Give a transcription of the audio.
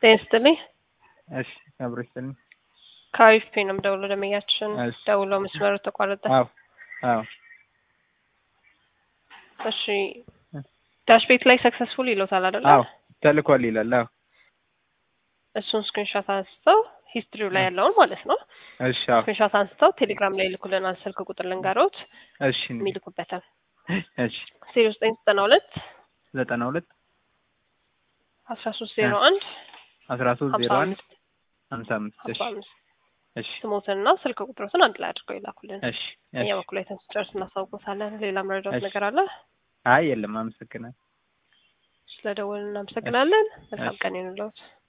ጤና ይስጥልኝ። እሺ አብሮ ይስጥልኝ። ከአሪፍ ነው የምደውለው። ደመኛችን እሺ። ደውለው መስመሩ ተቋረጠ። አዎ አዎ እሺ ዳሽ ቤት ላይ ሰክሰስፉል ይሎታል አይደለ? አዎ ተልኳል ይላል። አዎ እሱን ስክሪንሾት አንስተው ሂስትሪው ላይ ያለውን ማለት ነው። እሺ አዎ ስክሪንሾት አንስተው ቴሌግራም ላይ ይልኩልናል። ስልክ ቁጥር ልንገሮት እሺ የሚልኩበታል እሺ ዜሮ ዘጠኝ ዘጠና ሁለት ዘጠና ሁለት አስራ ሶስት ዜሮ አንድ አስራ ሶስት ሀምሳ ዜሮ አንድ አምስት ሀምሳ አምስት እሺ ሀምሳ አምስት እሺ ስሞትንና ስልክ ቁጥሮትን አንድ ላይ አድርገው ይላኩልን። እሺ እኛ እሺ በኩል ላይ ስንጨርስ እናሳውቆታለን። ሌላ መረዳት እሺ። ነገር አለ? አይ የለም አመሰግናለሁ። ስለደወልን እናመሰግናለን። መልካም እሺ። ቀን ይሁንልዎት።